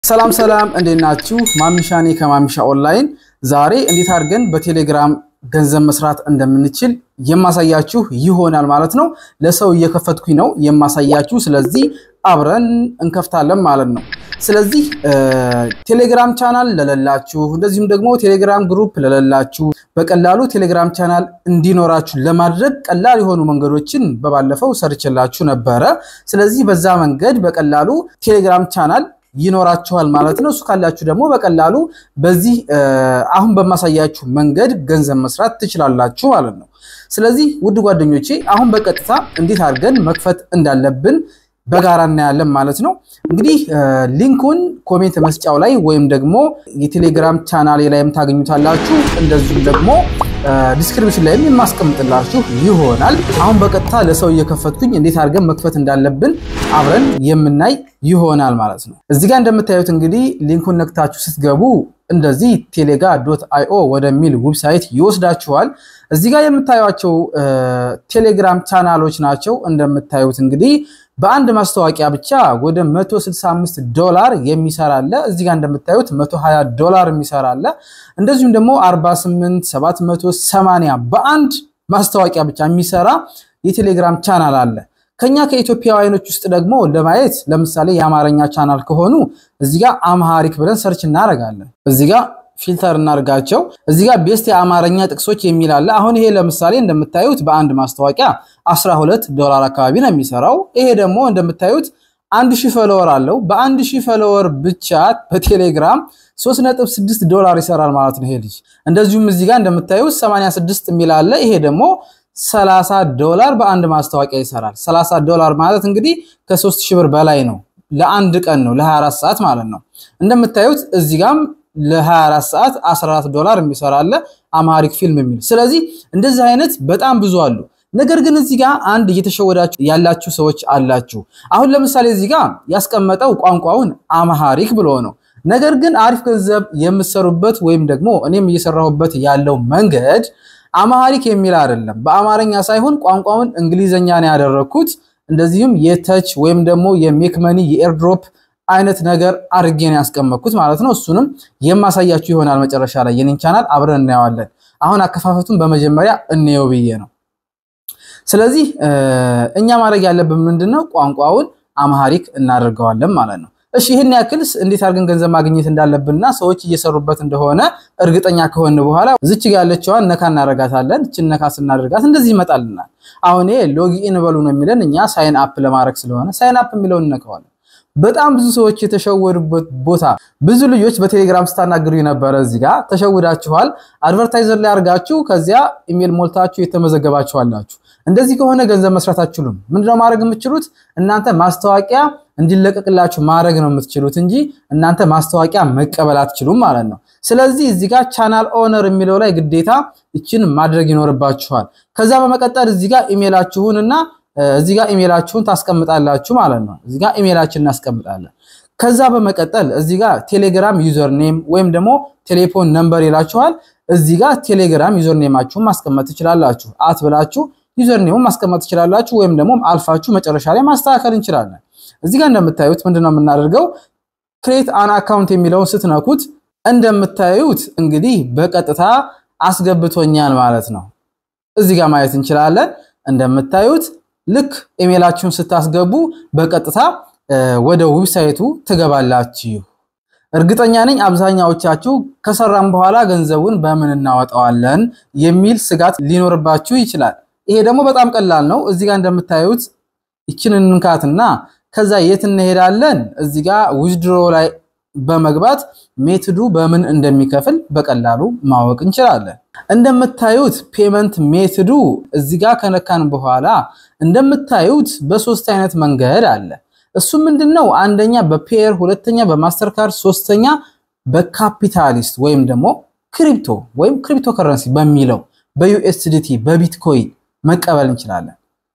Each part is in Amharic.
ሰላም ሰላም፣ እንዴት ናችሁ? ማሚሻ ነኝ ከማሚሻ ኦንላይን። ዛሬ እንዴት አድርገን በቴሌግራም ገንዘብ መስራት እንደምንችል የማሳያችሁ ይሆናል ማለት ነው። ለሰው እየከፈትኩኝ ነው የማሳያችሁ። ስለዚህ አብረን እንከፍታለን ማለት ነው። ስለዚህ ቴሌግራም ቻናል ለሌላችሁ፣ እንደዚሁም ደግሞ ቴሌግራም ግሩፕ ለሌላችሁ በቀላሉ ቴሌግራም ቻናል እንዲኖራችሁ ለማድረግ ቀላል የሆኑ መንገዶችን በባለፈው ሰርችላችሁ ነበረ። ስለዚህ በዛ መንገድ በቀላሉ ቴሌግራም ቻናል ይኖራችኋል ማለት ነው። እሱ ካላችሁ ደግሞ በቀላሉ በዚህ አሁን በማሳያችሁ መንገድ ገንዘብ መስራት ትችላላችሁ ማለት ነው። ስለዚህ ውድ ጓደኞቼ አሁን በቀጥታ እንዴት አድርገን መክፈት እንዳለብን በጋራ እናያለን ማለት ነው። እንግዲህ ሊንኩን ኮሜንት መስጫው ላይ ወይም ደግሞ የቴሌግራም ቻናሌ ላይም ታገኙታላችሁ። እንደዚሁም ደግሞ ዲስክሪፕሽን ላይም የማስቀምጥላችሁ ይሆናል። አሁን በቀጥታ ለሰው እየከፈትኩኝ እንዴት አድርገን መክፈት እንዳለብን አብረን የምናይ ይሆናል ማለት ነው። እዚህ ጋር እንደምታዩት እንግዲህ ሊንኩን ነክታችሁ ስትገቡ እንደዚህ ቴሌጋ ዶት አይኦ ወደሚል ዌብሳይት ይወስዳችኋል። እዚህ ጋር የምታዩቸው ቴሌግራም ቻናሎች ናቸው። እንደምታዩት እንግዲህ በአንድ ማስታወቂያ ብቻ ወደ 165 ዶላር የሚሰራ አለ። እዚህ ጋር እንደምታዩት 120 ዶላር የሚሰራ አለ። እንደዚሁም ደግሞ 48 780 በአንድ ማስታወቂያ ብቻ የሚሰራ የቴሌግራም ቻናል አለ። ከኛ ከኢትዮጵያውያኖች ውስጥ ደግሞ ለማየት ለምሳሌ የአማርኛ ቻናል ከሆኑ እዚህ ጋር አምሃሪክ ብለን ሰርች እናደርጋለን። እዚህ ጋር ፊልተር እናርጋቸው። እዚህ ጋር ቤስት የአማርኛ ጥቅሶች የሚል አለ። አሁን ይሄ ለምሳሌ እንደምታዩት በአንድ ማስታወቂያ 12 ዶላር አካባቢ ነው የሚሰራው። ይሄ ደግሞ እንደምታዩት አንድ ሺህ ፈሎወር አለው። በአንድ ሺህ ፈሎወር ብቻ በቴሌግራም 3.6 ዶላር ይሰራል ማለት ነው ይሄ ልጅ። እንደዚሁም እዚህ ጋር እንደምታዩት 86 የሚል አለ። ይሄ ደግሞ 30 ዶላር በአንድ ማስታወቂያ ይሰራል። 30 ዶላር ማለት እንግዲህ ከ3000 ብር በላይ ነው። ለአንድ ቀን ነው፣ ለ24 ሰዓት ማለት ነው። እንደምታዩት እዚህ ጋም ለ24 ሰዓት 14 ዶላር የሚሰራ አለ አማሪክ ፊልም የሚል። ስለዚህ እንደዚህ አይነት በጣም ብዙ አሉ። ነገር ግን እዚህ ጋር አንድ እየተሸወዳችሁ ያላችሁ ሰዎች አላችሁ። አሁን ለምሳሌ እዚህ ጋር ያስቀመጠው ቋንቋውን አማሃሪክ ብሎ ነው። ነገር ግን አሪፍ ገንዘብ የምሰሩበት ወይም ደግሞ እኔም እየሰራሁበት ያለው መንገድ አማሃሪክ የሚል አይደለም። በአማርኛ ሳይሆን ቋንቋውን እንግሊዘኛ ነው ያደረግኩት። እንደዚሁም የተች ወይም ደግሞ የሜክመኒ የኤርድሮፕ አይነት ነገር አድርጌ ነው ያስቀመጥኩት ማለት ነው። እሱንም የማሳያችሁ ይሆናል መጨረሻ ላይ የኔን ቻናል አብረን እናየዋለን። አሁን አከፋፈቱን በመጀመሪያ እንየው ብዬ ነው። ስለዚህ እኛ ማድረግ ያለብን ምንድነው? ቋንቋውን አማሃሪክ እናደርገዋለን ማለት ነው። እሺ ይህን ያክል እንዴት አድርገን ገንዘብ ማግኘት እንዳለብንና ሰዎች እየሰሩበት እንደሆነ እርግጠኛ ከሆን በኋላ ዝች ጋ ያለችዋን ነካ እናደርጋታለን። እችን ነካ ስናደርጋት እንደዚህ ይመጣልናል። አሁን ሎጊኢን በሉ ነው የሚለን እኛ ሳይን አፕ ለማድረግ ስለሆነ ሳይን አፕ የሚለውን እነከዋለን። በጣም ብዙ ሰዎች የተሸወዱበት ቦታ ብዙ ልጆች በቴሌግራም ስታናግሩ የነበረ እዚህ ጋር ተሸውዳችኋል። አድቨርታይዘር ላይ አድርጋችሁ ከዚያ ኢሜል ሞልታችሁ የተመዘገባችኋላችሁ። እንደዚህ ከሆነ ገንዘብ መስራት አትችሉም። ምንድነው ማድረግ የምትችሉት? እናንተ ማስታወቂያ እንዲለቀቅላችሁ ማድረግ ነው የምትችሉት እንጂ እናንተ ማስታወቂያ መቀበል አትችሉም ማለት ነው። ስለዚህ እዚህ ጋር ቻናል ኦነር የሚለው ላይ ግዴታ ይችን ማድረግ ይኖርባችኋል። ከዛ በመቀጠል እዚህ ጋር ኢሜላችሁንና እዚህ ጋር ኢሜላችሁን ታስቀምጣላችሁ ማለት ነው። እዚህ ጋር ኢሜላችንን እናስቀምጣለን። ከዛ በመቀጠል እዚህ ጋር ቴሌግራም ዩዘር ኔም ወይም ደግሞ ቴሌፎን ነምበር ይላችኋል። እዚህ ጋር ቴሌግራም ዩዘር ኔማችሁን ማስቀመጥ ትችላላችሁ። አት ብላችሁ ዩዘር ኔሙን ማስቀመጥ ትችላላችሁ። ወይም ደግሞ አልፋችሁ መጨረሻ ላይ ማስተካከል እንችላለን። እዚህ ጋር እንደምታዩት ምንድነው የምናደርገው? ክሬት አን አካውንት የሚለውን ስትነኩት እንደምታዩት እንግዲህ በቀጥታ አስገብቶኛል ማለት ነው። እዚህ ጋር ማየት እንችላለን። እንደምታዩት ልክ ኢሜላችሁን ስታስገቡ በቀጥታ ወደ ዌብሳይቱ ትገባላችሁ። እርግጠኛ ነኝ አብዛኛዎቻችሁ ከሰራም በኋላ ገንዘቡን በምን እናወጣዋለን የሚል ስጋት ሊኖርባችሁ ይችላል። ይሄ ደግሞ በጣም ቀላል ነው። እዚህ ጋር እንደምታዩት ይችን እንንካትና ከዛ የት እንሄዳለን? እዚህ ጋር ዊዝድሮ ላይ በመግባት ሜትዱ በምን እንደሚከፍል በቀላሉ ማወቅ እንችላለን። እንደምታዩት ፔመንት ሜትዱ እዚህ ጋር ከነካን በኋላ እንደምታዩት በሶስት አይነት መንገድ አለ። እሱ ምንድነው? አንደኛ በፔየር፣ ሁለተኛ በማስተርካርድ፣ ሶስተኛ በካፒታሊስት ወይም ደግሞ ክሪፕቶ ወይም ክሪፕቶ ከረንሲ በሚለው በዩኤስዲቲ በቢትኮይን መቀበል እንችላለን።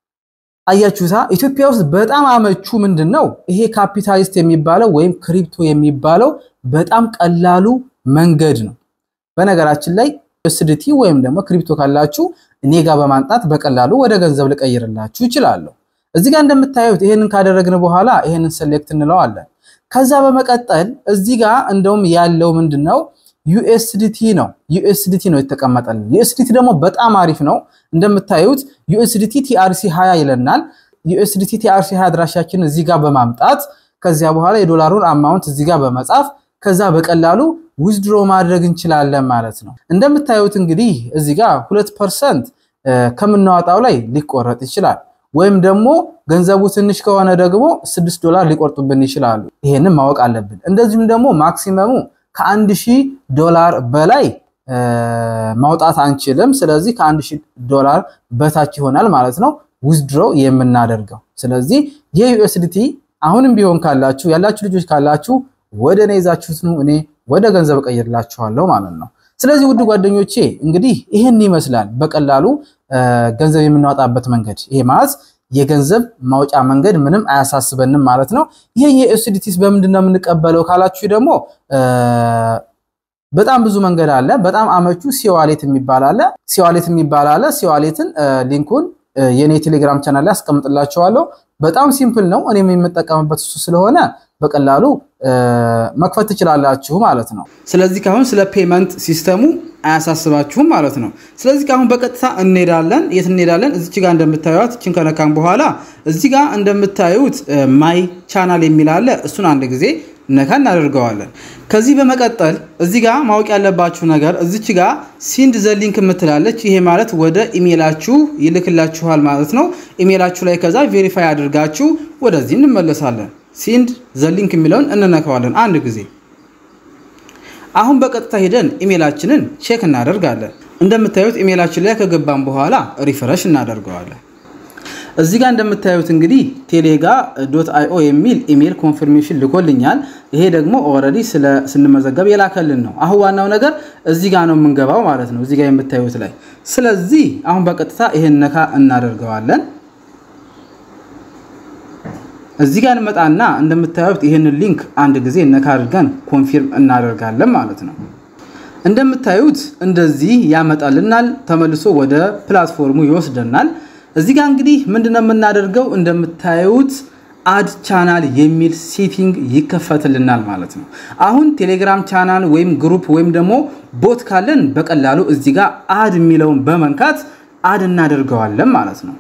አያችሁታ ኢትዮጵያ ውስጥ በጣም አመቹ ምንድን ነው ይሄ ካፒታሊስት የሚባለው ወይም ክሪፕቶ የሚባለው በጣም ቀላሉ መንገድ ነው። በነገራችን ላይ ዩኤስዲቲ ወይም ደግሞ ክሪፕቶ ካላችሁ እኔ ጋር በማምጣት በቀላሉ ወደ ገንዘብ ልቀይርላችሁ ይችላለሁ። እዚህ ጋር እንደምታዩት ይሄንን ካደረግን በኋላ ይሄንን ሴሌክት እንለዋለን። ከዛ በመቀጠል እዚህ ጋር እንደውም ያለው ምንድን ነው ዩኤስዲቲ ነው። ዩኤስዲቲ ነው የተቀመጠልን። ዩኤስዲቲ ደግሞ በጣም አሪፍ ነው። እንደምታዩት ዩኤስዲቲ ቲአርሲ 20 ይለናል። ዩኤስዲቲ ቲአርሲ 20 አድራሻችን እዚህ ጋር በማምጣት ከዚያ በኋላ የዶላሩን አማውንት እዚህ ጋር በመጻፍ ከዛ በቀላሉ ዊዝድሮ ማድረግ እንችላለን ማለት ነው። እንደምታዩት እንግዲህ እዚህ ጋር ሁለት ፐርሰንት ከምናወጣው ላይ ሊቆረጥ ይችላል። ወይም ደግሞ ገንዘቡ ትንሽ ከሆነ ደግሞ ስድስት ዶላር ሊቆርጡብን ይችላሉ። ይሄንን ማወቅ አለብን። እንደዚሁም ደግሞ ማክሲመሙ ከአንድ ሺህ ዶላር በላይ ማውጣት አንችልም። ስለዚህ ከአንድ ሺህ ዶላር በታች ይሆናል ማለት ነው ዊዝድሮ የምናደርገው። ስለዚህ የዩኤስዲቲ አሁንም ቢሆን ካላችሁ ያላችሁ ልጆች ካላችሁ ወደ እኔ ይዛችሁት ነው እኔ ወደ ገንዘብ እቀይርላችኋለሁ ማለት ነው። ስለዚህ ውድ ጓደኞቼ እንግዲህ ይህን ይመስላል በቀላሉ ገንዘብ የምናወጣበት መንገድ። ይሄ ማለት የገንዘብ ማውጫ መንገድ ምንም አያሳስበንም ማለት ነው። ይሄ የዩኤስዲቲስ በምንድን ነው የምንቀበለው ካላችሁ ደግሞ በጣም ብዙ መንገድ አለ። በጣም አመቹ ሲዋሌት የሚባል አለ። ሲዋሌት የሚባል አለ። ሲዋሌትን ሊንኩን የኔ ቴሌግራም ቻናል ላይ አስቀምጥላችኋለሁ። በጣም ሲምፕል ነው። እኔም የምጠቀምበት እሱ ስለሆነ በቀላሉ መክፈት ትችላላችሁ ማለት ነው። ስለዚህ ካሁን ስለ ፔመንት ሲስተሙ አያሳስባችሁም ማለት ነው። ስለዚህ ካሁን በቀጥታ እንሄዳለን። የት እንሄዳለን? እዚች ጋር እንደምታዩት እችን ከነካም በኋላ እዚህ ጋር እንደምታዩት ማይ ቻናል የሚል አለ። እሱን አንድ ጊዜ ነካ እናደርገዋለን። ከዚህ በመቀጠል እዚህ ጋር ማወቅ ያለባችሁ ነገር እዚች ጋር ሲንድ ዘሊንክ የምትላለች። ይሄ ማለት ወደ ኢሜላችሁ ይልክላችኋል ማለት ነው። ኢሜላችሁ ላይ ከዛ ቬሪፋይ አድርጋችሁ ወደዚህ እንመለሳለን። ሲንድ ዘሊንክ የሚለውን እንነካዋለን አንድ ጊዜ። አሁን በቀጥታ ሄደን ኢሜላችንን ቼክ እናደርጋለን። እንደምታዩት ኢሜላችን ላይ ከገባን በኋላ ሪፍረሽ እናደርገዋለን። እዚህ ጋር እንደምታዩት እንግዲህ ቴሌጋ ዶት አይኦ የሚል ኢሜል ኮንፊርሜሽን ልኮልኛል። ይሄ ደግሞ ኦልሬዲ ስንመዘገብ የላከልን ነው። አሁን ዋናው ነገር እዚህ ጋር ነው የምንገባው ማለት ነው፣ እዚህ ጋር የምታዩት ላይ። ስለዚህ አሁን በቀጥታ ይሄን ነካ እናደርገዋለን። እዚህ ጋር እንመጣና እንደምታዩት ይህንን ሊንክ አንድ ጊዜ ነካ አድርገን ኮንፊርም እናደርጋለን ማለት ነው። እንደምታዩት እንደዚህ ያመጣልናል። ተመልሶ ወደ ፕላትፎርሙ ይወስደናል። እዚህ ጋር እንግዲህ ምንድነው የምናደርገው? እንደምታዩት አድ ቻናል የሚል ሴቲንግ ይከፈትልናል ማለት ነው። አሁን ቴሌግራም ቻናል ወይም ግሩፕ ወይም ደግሞ ቦት ካለን በቀላሉ እዚህ ጋር አድ የሚለውን በመንካት አድ እናደርገዋለን ማለት ነው።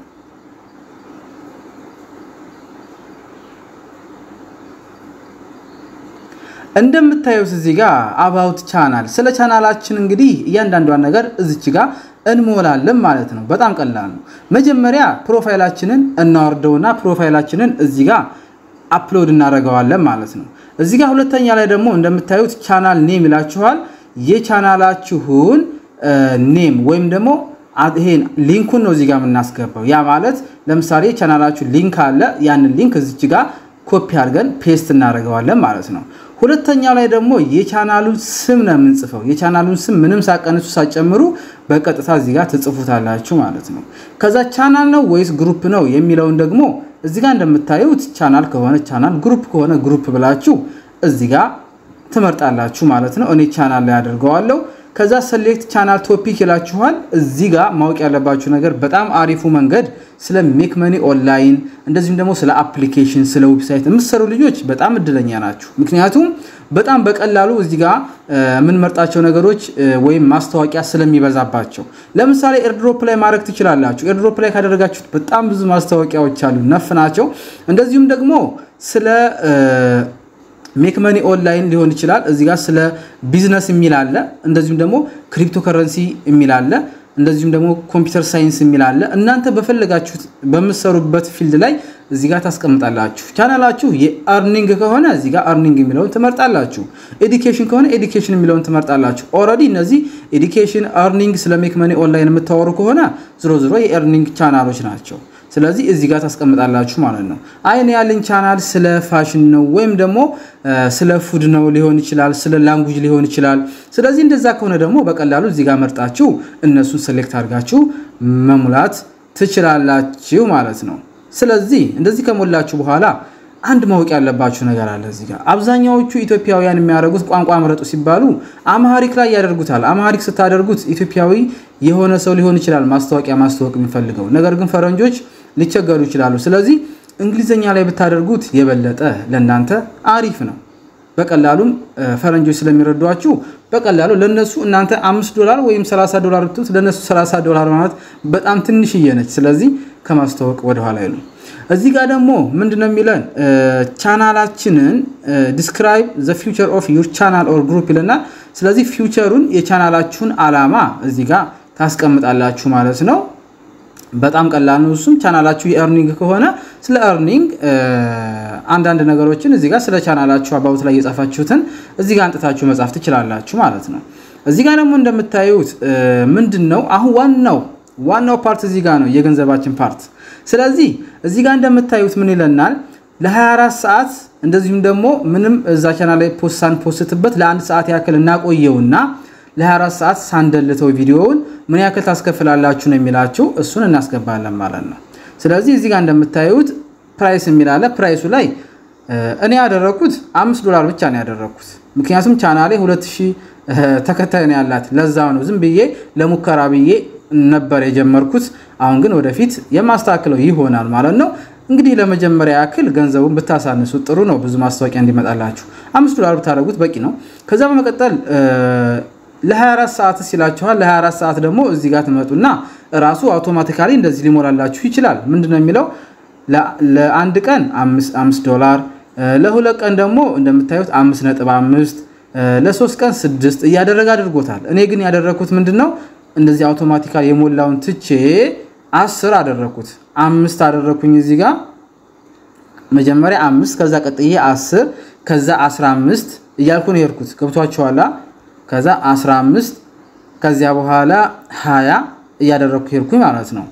እንደምታዩት እዚህ ጋር አባውት ቻናል ስለ ቻናላችን እንግዲህ እያንዳንዷን ነገር እዚች ጋር እንሞላለን ማለት ነው። በጣም ቀላል ነው። መጀመሪያ ፕሮፋይላችንን እናወርደውና ፕሮፋይላችንን እዚህ ጋር አፕሎድ እናደርገዋለን ማለት ነው። እዚህ ጋር ሁለተኛ ላይ ደግሞ እንደምታዩት ቻናል ኔም ይላችኋል። የቻናላችሁን ኔም ወይም ደግሞ ይሄን ሊንኩን ነው እዚህ ጋር የምናስገባው። ያ ማለት ለምሳሌ ቻናላችሁ ሊንክ አለ። ያንን ሊንክ እዚች ጋር ኮፒ አድርገን ፔስት እናደርገዋለን ማለት ነው። ሁለተኛው ላይ ደግሞ የቻናሉን ስም ነው የምንጽፈው። የቻናሉን ስም ምንም ሳቀንሱ ሳጨምሩ በቀጥታ እዚህ ጋር ትጽፉታላችሁ ማለት ነው። ከዛ ቻናል ነው ወይስ ግሩፕ ነው የሚለውን ደግሞ እዚህ ጋር እንደምታዩት ቻናል ከሆነ ቻናል፣ ግሩፕ ከሆነ ግሩፕ ብላችሁ እዚህ ጋር ትመርጣላችሁ ማለት ነው። እኔ ቻናል ላይ አደርገዋለሁ። ከዛ ሰሌክት ቻናል ቶፒክ ይላችኋል። እዚህ ጋር ማወቅ ያለባችሁ ነገር በጣም አሪፉ መንገድ ስለ ሜክ መኒ ኦንላይን እንደዚሁም ደግሞ ስለ አፕሊኬሽን ስለ ዌብሳይት የምትሰሩ ልጆች በጣም እድለኛ ናችሁ። ምክንያቱም በጣም በቀላሉ እዚህ ጋር የምንመርጣቸው ነገሮች ወይም ማስታወቂያ ስለሚበዛባቸው፣ ለምሳሌ ኤርድሮፕ ላይ ማድረግ ትችላላችሁ። ኤርድሮፕ ላይ ካደረጋችሁት በጣም ብዙ ማስታወቂያዎች አሉ፣ ነፍ ናቸው። እንደዚሁም ደግሞ ስለ ሜክ መኒ ኦንላይን ሊሆን ይችላል። እዚህ ጋር ስለ ቢዝነስ የሚል አለ። እንደዚሁም ደግሞ ክሪፕቶ ከረንሲ የሚል አለ። እንደዚሁም ደግሞ ኮምፒውተር ሳይንስ የሚል አለ። እናንተ በፈለጋችሁት በምትሰሩበት ፊልድ ላይ እዚህ ጋር ታስቀምጣላችሁ። ቻናላችሁ የአርኒንግ ከሆነ እዚህ ጋር አርኒንግ የሚለውን ትመርጣላችሁ። ኤዲኬሽን ከሆነ ኤዲኬሽን የሚለውን ትመርጣላችሁ። ኦልሬዲ እነዚህ ኤዲኬሽን፣ አርኒንግ ስለ ሜክ መኒ ኦንላይን የምታወሩ ከሆነ ዝሮ ዝሮ የአርኒንግ ቻናሎች ናቸው። ስለዚህ እዚህ ጋር ታስቀምጣላችሁ ማለት ነው። አይን ያለኝ ቻናል ስለ ፋሽን ነው ወይም ደግሞ ስለ ፉድ ነው ሊሆን ይችላል፣ ስለ ላንጉጅ ሊሆን ይችላል። ስለዚህ እንደዛ ከሆነ ደግሞ በቀላሉ እዚህ ጋር መርጣችሁ እነሱን ሴሌክት አድርጋችሁ መሙላት ትችላላችሁ ማለት ነው። ስለዚህ እንደዚህ ከሞላችሁ በኋላ አንድ ማወቅ ያለባችሁ ነገር አለ። እዚህ ጋር አብዛኛዎቹ ኢትዮጵያውያን የሚያደርጉት ቋንቋ ምረጡ ሲባሉ አማሪክ ላይ ያደርጉታል። አማሪክ ስታደርጉት ኢትዮጵያዊ የሆነ ሰው ሊሆን ይችላል ማስታወቂያ ማስታወቅ የሚፈልገው ነገር ግን ፈረንጆች ሊቸገሩ ይችላሉ። ስለዚህ እንግሊዝኛ ላይ ብታደርጉት የበለጠ ለእናንተ አሪፍ ነው። በቀላሉም ፈረንጆች ስለሚረዷችሁ በቀላሉ ለነሱ እናንተ አምስት ዶላር ወይም 30 ዶላር ብትሉት ለነሱ 30 ዶላር ማለት በጣም ትንሽዬ ነች። ስለዚህ ከማስተዋወቅ ወደኋላ አይሉ። እዚህ ጋር ደግሞ ምንድነው የሚለን ቻናላችንን ዲስክራይብ ዘ ፊውቸር ኦፍ ዩር ቻናል ኦር ግሩፕ ይለናል። ስለዚህ ፊውቸሩን የቻናላችሁን አላማ እዚህ ጋር ታስቀምጣላችሁ ማለት ነው። በጣም ቀላል ነው። እሱም ቻናላችሁ የኤርኒንግ ከሆነ ስለ ኤርኒንግ አንዳንድ ነገሮችን እዚህ ጋር ስለ ቻናላችሁ አባውት ላይ የጻፋችሁትን እዚህ ጋር አንጥታችሁ መጻፍ ትችላላችሁ ማለት ነው። እዚህ ጋር ደግሞ እንደምታዩት ምንድን ነው አሁን ዋናው ዋናው ፓርት እዚህ ጋር ነው የገንዘባችን ፓርት። ስለዚህ እዚህ ጋር እንደምታዩት ምን ይለናል ለ24 ሰዓት እንደዚሁም ደግሞ ምንም እዛ ቻናል ላይ ፖስት ሳንፖስትበት ለአንድ ሰዓት ያክል እናቆየውና ለ24 ሰዓት ሳንደልተው ቪዲዮውን ምን ያክል ታስከፍላላችሁ ነው የሚላችሁ። እሱን እናስገባለን ማለት ነው። ስለዚህ እዚህ ጋር እንደምታዩት ፕራይስ የሚላለ ፕራይሱ ላይ እኔ ያደረኩት አምስት ዶላር ብቻ ነው ያደረኩት። ምክንያቱም ቻናሌ 2000 ተከታይ ነው ያላት። ለዛው ነው ዝም ብዬ ለሙከራ ብዬ ነበር የጀመርኩት። አሁን ግን ወደፊት የማስተካክለው ይሆናል ማለት ነው። እንግዲህ ለመጀመሪያ ያክል ገንዘቡን ብታሳንሱ ጥሩ ነው። ብዙ ማስታወቂያ እንዲመጣላችሁ አምስት ዶላር ብታደርጉት በቂ ነው። ከዛ በመቀጠል ለ24 ሰዓት ሲላችኋል። ለ24 ሰዓት ደግሞ እዚህ ጋር ትመጡና ራሱ አውቶማቲካሊ እንደዚህ ሊሞላላችሁ ይችላል። ምንድነው የሚለው ለአንድ ቀን 5 ዶላር፣ ለሁለት ቀን ደግሞ እንደምታዩት 5.5፣ ለሶስት ቀን 6 እያደረገ አድርጎታል። እኔ ግን ያደረኩት ምንድነው እንደዚህ አውቶማቲካሊ የሞላውን ትቼ አስር አደረኩት። አምስት አደረኩኝ እዚህ ጋር መጀመሪያ አምስት ከዛ ቀጥዬ አስር ከዛ 15 እያልኩ ነው የሄድኩት። ገብቷችኋላ? ከዛ 15 ከዚያ በኋላ 20 እያደረግኩ ሄድኩኝ ማለት ነው።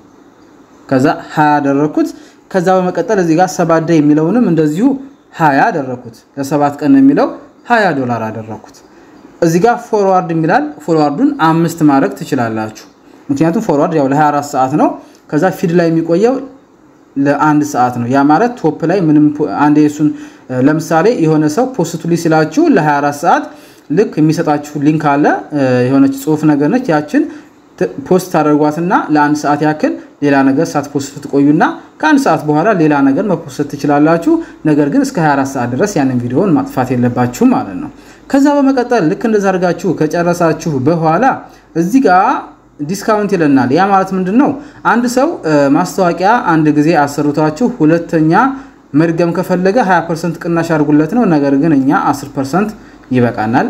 ከዛ 20 ያደረግኩት። ከዛ በመቀጠል እዚህ ጋር ሰባት ደ የሚለውንም እንደዚሁ 20 ያደረግኩት። ለሰባት ቀን የሚለው 20 ዶላር አደረግኩት። እዚህ ጋር ፎርዋርድ የሚላል ፎርዋርዱን አምስት ማድረግ ትችላላችሁ። ምክንያቱም ፎርዋርድ ያው ለ24 ሰዓት ነው። ከዛ ፊድ ላይ የሚቆየው ለአንድ ሰዓት ነው። ያ ማለት ቶፕ ላይ ምንም አንድ የሱን ለምሳሌ የሆነ ሰው ፖስቱሊ ሲላችሁ ለ24 ሰዓት ልክ የሚሰጣችሁ ሊንክ አለ የሆነች ጽሁፍ ነገር ነች። ያችን ፖስት ታደርጓትና ለአንድ ሰዓት ያክል ሌላ ነገር ሳትፖስቱ ትቆዩና ከአንድ ሰዓት በኋላ ሌላ ነገር መፖስት ትችላላችሁ። ነገር ግን እስከ 24 ሰዓት ድረስ ያንን ቪዲዮውን ማጥፋት የለባችሁም ማለት ነው። ከዛ በመቀጠል ልክ እንደዛ አድርጋችሁ ከጨረሳችሁ በኋላ እዚህ ጋር ዲስካውንት ይለናል። ያ ማለት ምንድን ነው? አንድ ሰው ማስታወቂያ አንድ ጊዜ አሰርቷችሁ ሁለተኛ መድገም ከፈለገ 20 ፐርሰንት ቅናሽ አድርጉለት ነው። ነገር ግን እኛ 10 ፐርሰንት ይበቃናል።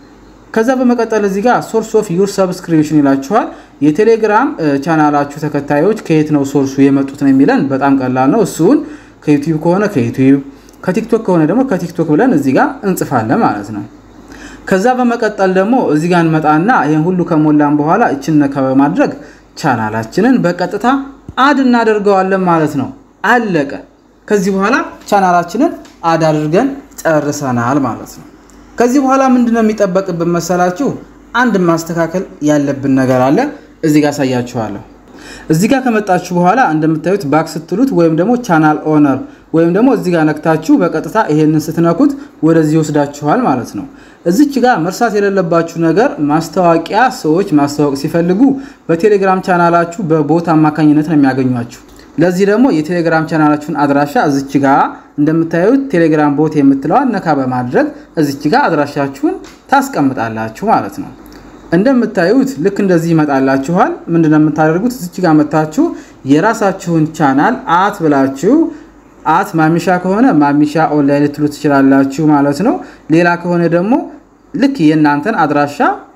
ከዛ በመቀጠል እዚህ ጋር ሶርስ ኦፍ ዩር ሰብስክሪፕሽን ይላችኋል። የቴሌግራም ቻናላችሁ ተከታዮች ከየት ነው ሶርሱ የመጡት ነው የሚለን። በጣም ቀላል ነው። እሱን ከዩቲዩብ ከሆነ ከዩቲዩብ ከቲክቶክ ከሆነ ደግሞ ከቲክቶክ ብለን እዚህ ጋር እንጽፋለን ማለት ነው። ከዛ በመቀጠል ደግሞ እዚህ ጋር እንመጣና ይህን ሁሉ ከሞላን በኋላ እችን ነካ በማድረግ ቻናላችንን በቀጥታ አድ እናደርገዋለን ማለት ነው። አለቀ። ከዚህ በኋላ ቻናላችንን አድ አድርገን ጨርሰናል ማለት ነው። ከዚህ በኋላ ምንድነው የሚጠበቅብን መሰላችሁ? አንድ ማስተካከል ያለብን ነገር አለ። እዚህ ጋር አሳያችኋለሁ። እዚህ ጋር ከመጣችሁ በኋላ እንደምታዩት ባክ ስትሉት ወይም ደግሞ ቻናል ኦነር ወይም ደግሞ እዚህ ጋር ነክታችሁ በቀጥታ ይሄንን ስትነኩት ወደዚህ ይወስዳችኋል ማለት ነው። እዚች ጋር መርሳት የሌለባችሁ ነገር ማስታወቂያ ሰዎች ማስታወቅ ሲፈልጉ በቴሌግራም ቻናላችሁ በቦት አማካኝነት ነው የሚያገኟችሁ። ለዚህ ደግሞ የቴሌግራም ቻናላችሁን አድራሻ እዚች ጋር እንደምታዩት ቴሌግራም ቦት የምትለዋን ነካ በማድረግ እዚች ጋር አድራሻችሁን ታስቀምጣላችሁ ማለት ነው። እንደምታዩት ልክ እንደዚህ ይመጣላችኋል። ምንድነው የምታደርጉት? እዚች ጋር መታችሁ የራሳችሁን ቻናል አት ብላችሁ አት ማሚሻ ከሆነ ማሚሻ ኦንላይን ልትሉ ትችላላችሁ ማለት ነው። ሌላ ከሆነ ደግሞ ልክ የእናንተን አድራሻ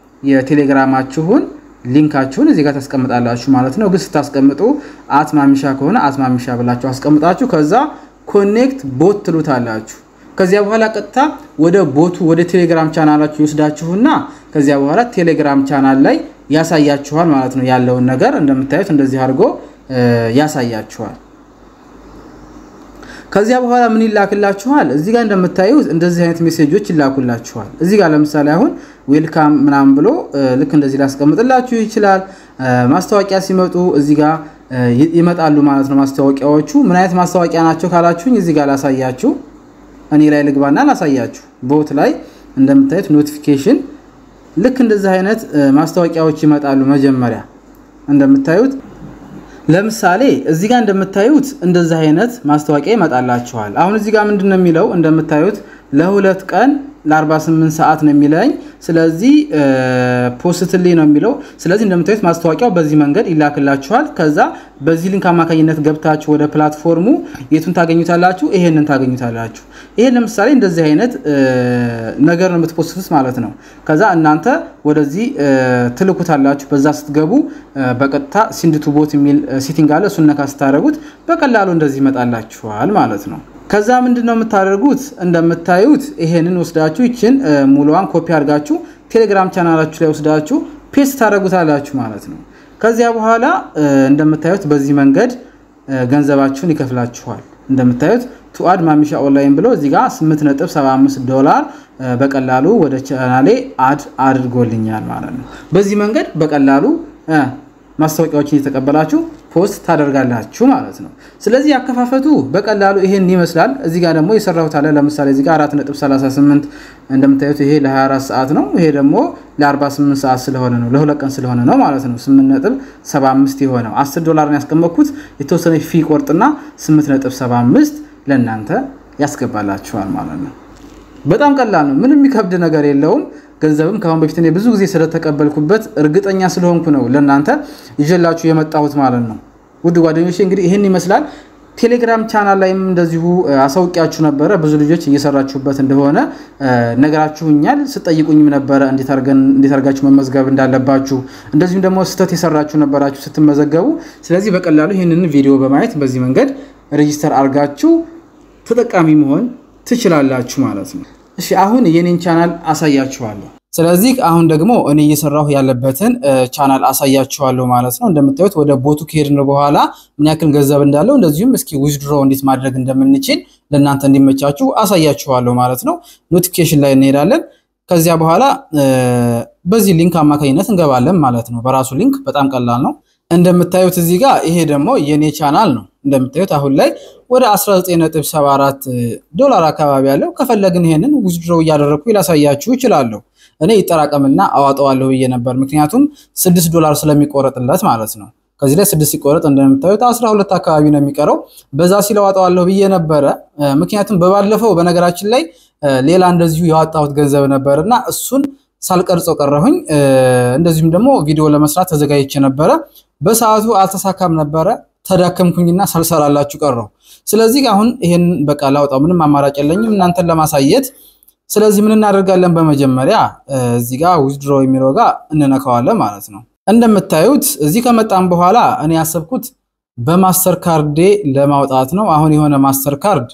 የቴሌግራማችሁን ሊንካችሁን እዚህ ጋር ታስቀምጣላችሁ ማለት ነው። ግን ስታስቀምጡ አት ማሚሻ ከሆነ አት ማሚሻ ብላችሁ አስቀምጣችሁ ከዛ ኮኔክት ቦት ትሉታላችሁ። ከዚያ በኋላ ቀጥታ ወደ ቦቱ ወደ ቴሌግራም ቻናላችሁ ይወስዳችሁና ከዚያ በኋላ ቴሌግራም ቻናል ላይ ያሳያችኋል ማለት ነው። ያለውን ነገር እንደምታዩት እንደዚህ አድርጎ ያሳያችኋል። ከዚያ በኋላ ምን ይላክላችኋል? እዚህ ጋር እንደምታዩት እንደዚህ አይነት ሜሴጆች ይላኩላችኋል። እዚህ ጋር ለምሳሌ አሁን ዌልካም ምናምን ብሎ ልክ እንደዚህ ላስቀምጥላችሁ ይችላል። ማስታወቂያ ሲመጡ እዚህ ጋር ይመጣሉ ማለት ነው። ማስታወቂያዎቹ ምን አይነት ማስታወቂያ ናቸው ካላችሁኝ እዚህ ጋር ላሳያችሁ። እኔ ላይ ልግባና ላሳያችሁ። ቦት ላይ እንደምታዩት ኖቲፊኬሽን ልክ እንደዚህ አይነት ማስታወቂያዎች ይመጣሉ። መጀመሪያ እንደምታዩት ለምሳሌ እዚህ ጋር እንደምታዩት እንደዚህ አይነት ማስታወቂያ ይመጣላችኋል። አሁን እዚህ ጋር ምንድን ነው የሚለው እንደምታዩት ለሁለት ቀን ለ48 ሰዓት ነው የሚለኝ። ስለዚህ ፖስትሊ ነው የሚለው። ስለዚህ እንደምታዩት ማስታወቂያው በዚህ መንገድ ይላክላችኋል። ከዛ በዚህ ሊንክ አማካኝነት ገብታችሁ ወደ ፕላትፎርሙ የቱን ታገኙታላችሁ? ይሄንን ታገኙታላችሁ። ይሄን ለምሳሌ እንደዚህ አይነት ነገር ነው የምትፖስቱት ማለት ነው። ከዛ እናንተ ወደዚህ ትልኩታላችሁ። በዛ ስትገቡ በቀጥታ ሲንድ ቱ ቦት የሚል ሲቲንግ አለ። እሱን ነካ ስታደርጉት በቀላሉ እንደዚህ ይመጣላችኋል ማለት ነው። ከዛ ምንድን ነው የምታደርጉት? እንደምታዩት ይሄንን ወስዳችሁ ይችን ሙሉዋን ኮፒ አድርጋችሁ ቴሌግራም ቻናላችሁ ላይ ወስዳችሁ ፔስት ታደርጉታላችሁ ማለት ነው። ከዚያ በኋላ እንደምታዩት በዚህ መንገድ ገንዘባችሁን ይከፍላችኋል። እንደምታዩት ቱአድ ማሚሻ ኦንላይን ብሎ እዚህ ጋር 8.75 ዶላር በቀላሉ ወደ ቻናሌ አድ አድርጎልኛል ማለት ነው። በዚህ መንገድ በቀላሉ ማስታወቂያዎችን እየተቀበላችሁ ፖስት ታደርጋላችሁ ማለት ነው። ስለዚህ ያከፋፈቱ በቀላሉ ይሄን ይመስላል። እዚህ ጋር ደግሞ የሰራሁት አለ። ለምሳሌ እዚህ ጋር 4.38 እንደምታዩት ይሄ ለ24 ሰዓት ነው። ይሄ ደግሞ ለ48 ሰዓት ስለሆነ ነው፣ ለሁለት ቀን ስለሆነ ነው ማለት ነው። 8.75 የሆነው 10 ዶላር ነው ያስቀመጥኩት። የተወሰነ ፊ ቆርጥና 8.75 ለእናንተ ያስገባላችኋል ማለት ነው። በጣም ቀላል ነው። ምንም የሚከብድ ነገር የለውም። ገንዘብም ከአሁን በፊት እኔ ብዙ ጊዜ ስለተቀበልኩበት እርግጠኛ ስለሆንኩ ነው ለእናንተ ይዤላችሁ የመጣሁት ማለት ነው። ውድ ጓደኞቼ እንግዲህ ይህን ይመስላል። ቴሌግራም ቻናል ላይም እንደዚሁ አሳውቂያችሁ ነበረ። ብዙ ልጆች እየሰራችሁበት እንደሆነ ነገራችሁኛል። ስጠይቁኝም ነበረ እንዴት አድርጋችሁ መመዝገብ እንዳለባችሁ፣ እንደዚሁም ደግሞ ስህተት የሰራችሁ ነበራችሁ ስትመዘገቡ። ስለዚህ በቀላሉ ይህንን ቪዲዮ በማየት በዚህ መንገድ ሬጂስተር አድርጋችሁ ተጠቃሚ መሆን ትችላላችሁ ማለት ነው። እሺ አሁን የኔን ቻናል አሳያችኋለሁ። ስለዚህ አሁን ደግሞ እኔ እየሰራሁ ያለበትን ቻናል አሳያችኋለሁ ማለት ነው። እንደምታዩት ወደ ቦቱ ከሄድን በኋላ ምን ያክል ገንዘብ እንዳለው እንደዚሁም እስኪ ዊዝድሮ እንዴት ማድረግ እንደምንችል ለእናንተ እንዲመቻችሁ አሳያችኋለሁ ማለት ነው። ኖቲፊኬሽን ላይ እንሄዳለን። ከዚያ በኋላ በዚህ ሊንክ አማካኝነት እንገባለን ማለት ነው። በራሱ ሊንክ በጣም ቀላል ነው። እንደምታዩት እዚህ ጋር ይሄ ደግሞ የኔ ቻናል ነው። እንደምታዩት አሁን ላይ ወደ 19.74 ዶላር አካባቢ ያለው ከፈለግን ይሄንን ዊዝድሮው እያደረግኩ ላሳያችሁ ይችላለሁ። እኔ ይጠራቀምና አዋጠዋለሁ ብዬ ነበር፣ ምክንያቱም 6 ዶላር ስለሚቆረጥለት ማለት ነው። ከዚህ ላይ 6 ሲቆረጥ እንደምታዩት 12 አካባቢ ነው የሚቀረው። በዛ ሲል አዋጠዋለሁ ብዬ ነበረ፣ ምክንያቱም በባለፈው በነገራችን ላይ ሌላ እንደዚሁ ያወጣሁት ገንዘብ ነበር እና እሱን ሳልቀርጸው ቀረሁኝ። እንደዚሁም ደግሞ ቪዲዮ ለመስራት ተዘጋጅቼ ነበረ። በሰዓቱ አልተሳካም ነበረ። ተዳከምኩኝና ሳልሰራላችሁ ቀረሁ። ስለዚህ አሁን ይሄን በቃ ላውጣው፣ ምንም አማራጭ የለኝም እናንተን ለማሳየት። ስለዚህ ምን እናደርጋለን? በመጀመሪያ እዚህ ጋር ዊዝድሮ የሚለው ጋር እንነካዋለን ማለት ነው። እንደምታዩት እዚህ ከመጣም በኋላ እኔ ያሰብኩት በማስተር ካርዴ ለማውጣት ነው። አሁን የሆነ ማስተር ካርድ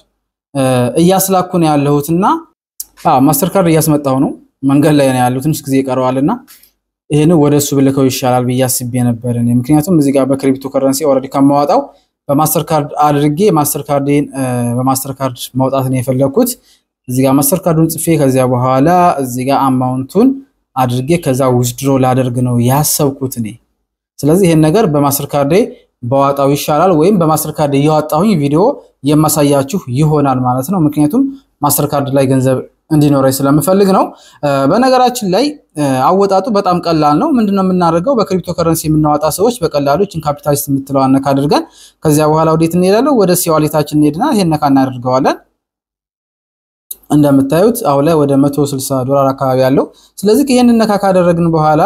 እያስላኩ ነው ያለሁትና ማስተር ካርድ እያስመጣሁ ነው። መንገድ ላይ ነው ያለው፣ ትንሽ ጊዜ ይቀረዋልና ይህን ወደ እሱ ብልከው ይሻላል ብዬ አስቤ ነበር። ምክንያቱም እዚህ ጋር በክሪፕቶ ከረንሲ ኦልሬዲ ከማዋጣው በማስተር ካርድ አድርጌ ማስተር ካርዴን በማስተር ካርድ ማውጣት ነው የፈለግኩት። እዚህ ጋር ማስተር ካርዱን ጽፌ ከዚያ በኋላ እዚህ ጋር አማውንቱን አድርጌ ከዛ ዊዝድሮ ላደርግ ነው ያሰብኩት እኔ። ስለዚህ ይህን ነገር በማስተር ካርዴ በዋጣው ይሻላል፣ ወይም በማስተር ካርድ እያወጣሁኝ ቪዲዮ የማሳያችሁ ይሆናል ማለት ነው። ምክንያቱም ማስተር ካርድ ላይ ገንዘብ እንዲኖረኝ ስለምፈልግ ነው። በነገራችን ላይ አወጣጡ በጣም ቀላል ነው። ምንድነው የምናደርገው? በክሪፕቶ ከረንሲ የምናወጣ ሰዎች በቀላሉ ችን ካፒታሊስት የምትለው ነካ አድርገን ከዚያ በኋላ ወዴት እንሄዳለን? ወደ ሲዋሌታችን እንሄድና ይሄን ነካ እናደርገዋለን። እንደምታዩት አሁን ላይ ወደ 160 ዶላር አካባቢ ያለው። ስለዚህ ይሄንን ነካ ካደረግን በኋላ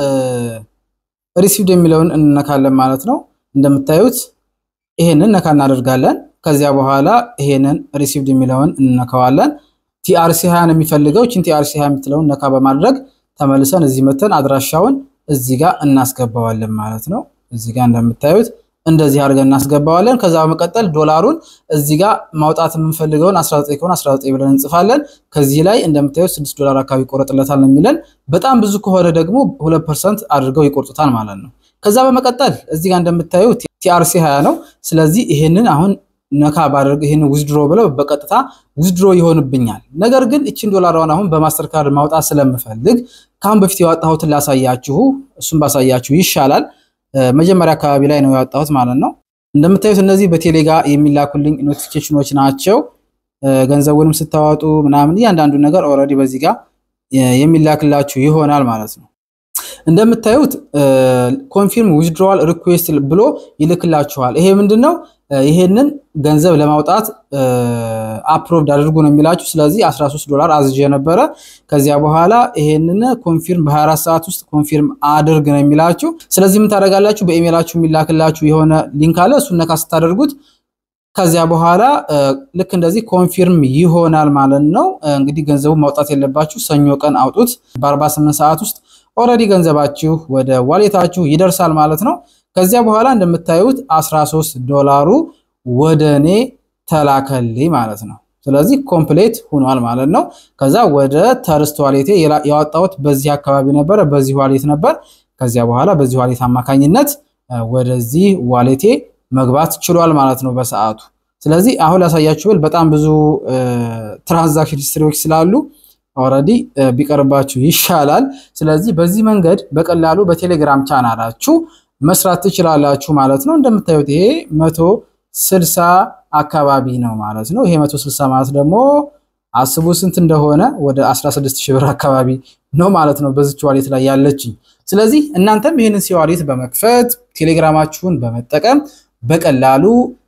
ሪሲቭድ የሚለውን እንነካለን ማለት ነው። እንደምታዩት ይሄንን ነካ እናደርጋለን። ከዚያ በኋላ ይሄንን ሪሲቭድ የሚለውን እንነካዋለን። ቲአርሲ 20 ነው የሚፈልገው። ችን ቲአርሲ 20 የምትለውን ነካ በማድረግ ተመልሰን እዚህ መተን አድራሻውን እዚህ ጋር እናስገባዋለን ማለት ነው። እዚህ ጋር እንደምታዩት እንደዚህ አድርገን እናስገባዋለን። ከዛ በመቀጠል ዶላሩን እዚህ ጋር ማውጣት የምንፈልገውን 19 ከሆነ 19 ብለን እንጽፋለን። ከዚህ ላይ እንደምታዩት 6 ዶላር አካባቢ ይቆረጥለታል ነው የሚለን። በጣም ብዙ ከሆነ ደግሞ 2% አድርገው ይቆርጡታል ማለት ነው። ከዛ በመቀጠል እዚህ ጋር እንደምታዩት ቲአርሲ 20 ነው። ስለዚህ ይሄንን አሁን ነካ ባደርግ ይህን ዊዝድሮ ብለው በቀጥታ ዊዝድሮ ይሆንብኛል። ነገር ግን እችን ዶላሯን አሁን በማስተር ካርድ ማውጣት ስለምፈልግ ከአሁን በፊት ያወጣሁትን ላሳያችሁ፣ እሱም ባሳያችሁ ይሻላል። መጀመሪያ አካባቢ ላይ ነው ያወጣሁት ማለት ነው። እንደምታዩት እነዚህ በቴሌጋ የሚላኩልኝ ኖቲፊኬሽኖች ናቸው። ገንዘቡንም ስታወጡ ምናምን እያንዳንዱ ነገር ኦልሬዲ በዚህ ጋር የሚላክላችሁ ይሆናል ማለት ነው። እንደምታዩት ኮንፊርም ዊዝድሮዋል ሪኩዌስት ብሎ ይልክላችኋል። ይሄ ምንድን ነው? ይሄንን ገንዘብ ለማውጣት አፕሮቭድ አድርጉ ነው የሚላችሁ። ስለዚህ 13 ዶላር አዝዤ ነበረ። ከዚያ በኋላ ይሄንን ኮንፊርም በ24 ሰዓት ውስጥ ኮንፊርም አድርግ ነው የሚላችሁ። ስለዚህ ምን ታደርጋላችሁ? በኢሜይላችሁ የሚላክላችሁ የሆነ ሊንክ አለ። እሱን ነካ ስታደርጉት ከዚያ በኋላ ልክ እንደዚህ ኮንፊርም ይሆናል ማለት ነው። እንግዲህ ገንዘቡ ማውጣት የለባችሁ ሰኞ ቀን አውጡት። በ48 ሰዓት ውስጥ ኦልሬዲ ገንዘባችሁ ወደ ዋሌታችሁ ይደርሳል ማለት ነው። ከዚያ በኋላ እንደምታዩት 13 ዶላሩ ወደ እኔ ተላከልኝ ማለት ነው። ስለዚህ ኮምፕሌት ሆኗል ማለት ነው። ከዛ ወደ ተርስት ዋሌቴ ያወጣሁት በዚህ አካባቢ ነበረ፣ በዚህ ዋሌት ነበር። ከዚያ በኋላ በዚህ ዋሌት አማካኝነት ወደዚህ ዋሌቴ መግባት ችሏል ማለት ነው በሰዓቱ። ስለዚህ አሁን ላሳያችሁ ብል በጣም ብዙ ትራንዛክሽን ሂስትሪዎች ስላሉ ኦልሬዲ ቢቀርባችሁ ይሻላል። ስለዚህ በዚህ መንገድ በቀላሉ በቴሌግራም ቻናላችሁ መስራት ትችላላችሁ ማለት ነው። እንደምታዩት ይሄ መቶ ስልሳ አካባቢ ነው ማለት ነው። ይሄ መቶ ስልሳ ማለት ደግሞ አስቡ ስንት እንደሆነ ወደ 16 ሺህ ብር አካባቢ ነው ማለት ነው በዚች ዋሌት ላይ ያለችኝ። ስለዚህ እናንተም ይህንን ሲዋሌት በመክፈት ቴሌግራማችሁን በመጠቀም በቀላሉ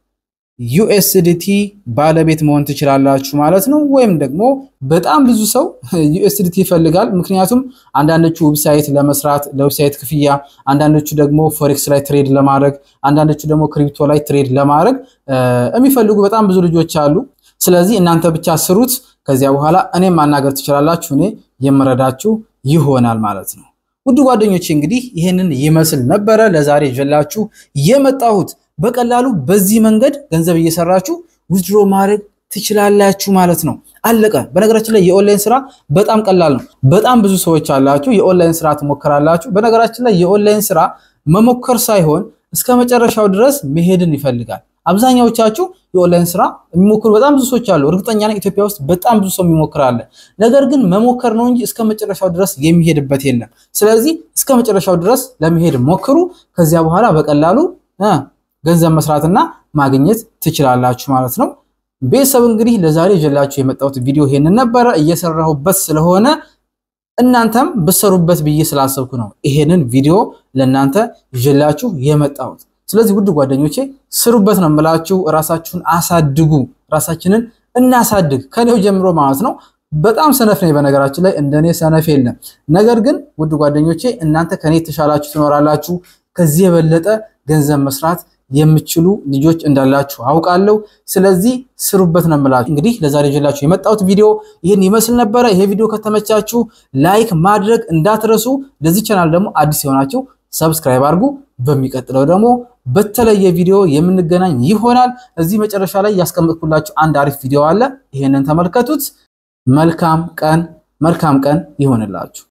ዩኤስዲቲ ባለቤት መሆን ትችላላችሁ ማለት ነው። ወይም ደግሞ በጣም ብዙ ሰው ዩኤስዲቲ ይፈልጋል። ምክንያቱም አንዳንዶቹ ዌብሳይት ለመስራት ለዌብሳይት ክፍያ፣ አንዳንዶቹ ደግሞ ፎሬክስ ላይ ትሬድ ለማድረግ፣ አንዳንዶቹ ደግሞ ክሪፕቶ ላይ ትሬድ ለማድረግ የሚፈልጉ በጣም ብዙ ልጆች አሉ። ስለዚህ እናንተ ብቻ ስሩት። ከዚያ በኋላ እኔም ማናገር ትችላላችሁ። እኔ የምረዳችሁ ይሆናል ማለት ነው። ውድ ጓደኞቼ እንግዲህ ይህንን ይመስል ነበረ ለዛሬ ይዤላችሁ የመጣሁት። በቀላሉ በዚህ መንገድ ገንዘብ እየሰራችሁ ዊዝድሮ ማድረግ ትችላላችሁ ማለት ነው። አለቀ። በነገራችን ላይ የኦንላይን ስራ በጣም ቀላል ነው። በጣም ብዙ ሰዎች አላችሁ የኦንላይን ስራ ትሞክራላችሁ። በነገራችን ላይ የኦንላይን ስራ መሞከር ሳይሆን እስከ መጨረሻው ድረስ መሄድን ይፈልጋል። አብዛኛዎቻችሁ የኦንላይን ስራ የሚሞክሩ በጣም ብዙ ሰዎች አሉ። እርግጠኛ ነኝ ኢትዮጵያ ውስጥ በጣም ብዙ ሰው የሚሞክር አለ። ነገር ግን መሞከር ነው እንጂ እስከ መጨረሻው ድረስ የሚሄድበት የለም። ስለዚህ እስከ መጨረሻው ድረስ ለመሄድ ሞክሩ። ከዚያ በኋላ በቀላሉ ገንዘብ መስራትና ማግኘት ትችላላችሁ ማለት ነው። ቤተሰብ እንግዲህ ለዛሬ ይዤላችሁ የመጣሁት ቪዲዮ ይሄንን ነበረ። እየሰራሁበት ስለሆነ እናንተም ብሰሩበት ብዬ ስላሰብኩ ነው ይሄንን ቪዲዮ ለእናንተ ይዤላችሁ የመጣሁት። ስለዚህ ውድ ጓደኞቼ ስሩበት ነው የምላችሁ። ራሳችሁን አሳድጉ፣ ራሳችንን እናሳድግ ከኔው ጀምሮ ማለት ነው። በጣም ሰነፍ ነኝ በነገራችን ላይ እንደኔ ሰነፍ የለም። ነገር ግን ውድ ጓደኞቼ እናንተ ከኔ የተሻላችሁ ትኖራላችሁ። ከዚህ የበለጠ ገንዘብ መስራት የምችሉ ልጆች እንዳላችሁ አውቃለሁ። ስለዚህ ስሩበት ነው የምላችሁ። እንግዲህ ለዛሬ ይዤላችሁ የመጣሁት ቪዲዮ ይህን ይመስል ነበረ። ይሄ ቪዲዮ ከተመቻችሁ ላይክ ማድረግ እንዳትረሱ። ለዚህ ቻናል ደግሞ አዲስ የሆናችሁ ሰብስክራይብ አድርጉ። በሚቀጥለው ደግሞ በተለየ ቪዲዮ የምንገናኝ ይሆናል። እዚህ መጨረሻ ላይ ያስቀመጥኩላችሁ አንድ አሪፍ ቪዲዮ አለ። ይሄንን ተመልከቱት። መልካም ቀን መልካም ቀን ይሆንላችሁ።